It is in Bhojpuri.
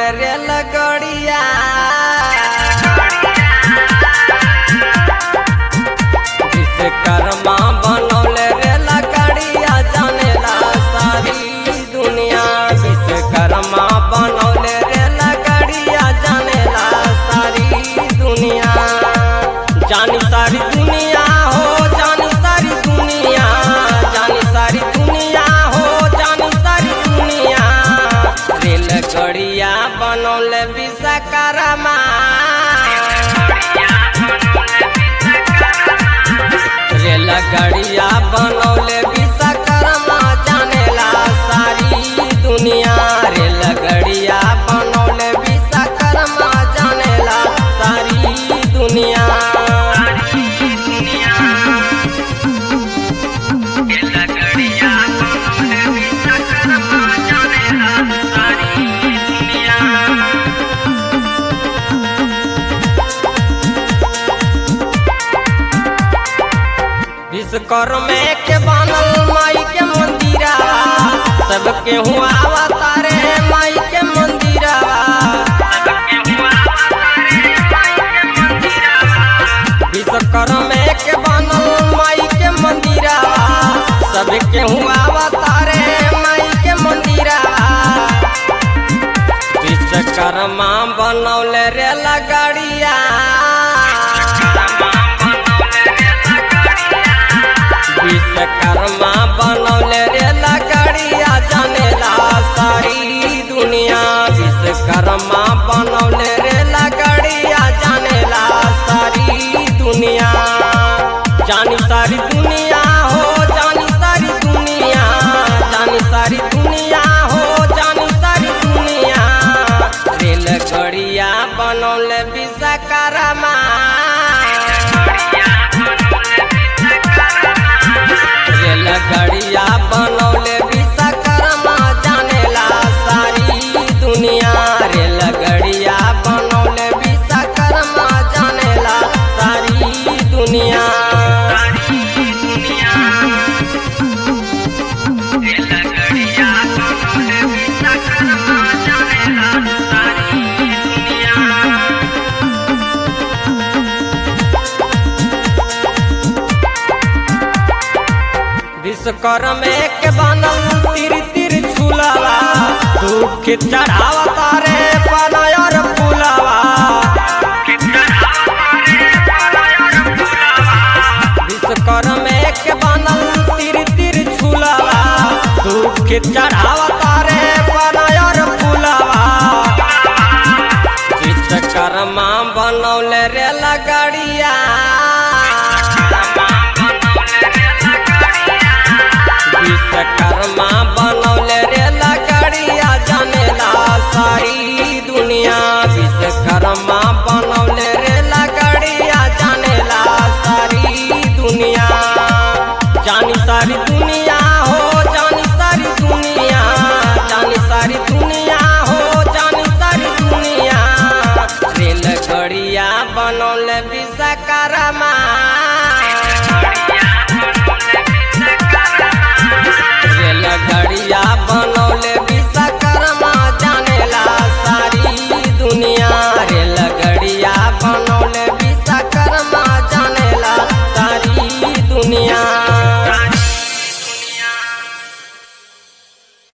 रेल गड़िया विश्वकर्मा बनौले रेल गड़िया जानेला सारी दुनिया विश्वकर्मा बनौले रेल गड़िया जानेला सारी दुनिया जानी सारी दुनिया हो जानी सारी दुनिया जानी सारी दुनिया हो जानी सारी दुनिया रेल गड़िया बनौले विश्वकर्मा रेल गड़िया बनौले विश्वकर्मा जानेला सारी दुनिया रेल गड़िया बनौले विश्वकर्मा जानेला सारी दुनिया विश्वकर्मे के बनल माई के मंदिरा सबके हुआ तारे माई के मंदिरा विश्वकर्मे के बनल माई के मंदिरा सबके हुआ तारे माई के मंदिरा विश्वकर्मा बनौले रेल गाड़िया विश्वकर्मा बनौले रेल गाड़िया जानेला सारी दुनिया विश्वकर्मा बनौले रेल गाड़िया जानेला सारी दुनिया जानी सारी दुनिया हो जानी सारी दुनिया जानी सारी दुनिया हो जानी सारी दुनिया रेल गड़िया बनौले विश्वकर्मा रेल गड़िया बनौले विश्वकर्मा जानेला सारी दुनिया रेल गड़िया बनौले विश्वकर्मा जानेला सारी दुनिया विश्वकर्मे के बनल तिर तिर झूलावा दुख चढ़ावा तारे पनायर फूलावा विश्वकर्मे के बनल तिर तिर झूलावा दुख चढ़ावा तारे पनायर फूलावा विश्वकर्मा बनौले रेल गाड़िया विश्वकर्मा बनौले रेल गाड़िया जानेला सारी दुनिया विश्वकर्मा बनौले रेल गाड़िया जानेला सारी दुनिया जानी सारी दुनिया हो जानी सारी दुनिया जानी सारी दुनिया हो जानी सारी दुनिया रेल गड़िया बनौले विश्वकर्मा रेल गड़िया बनौले विश्वकर्मा जानेला सारी दुनिया रेल गड़िया बनौले विश्वकर्मा जानेला सारी दुनिया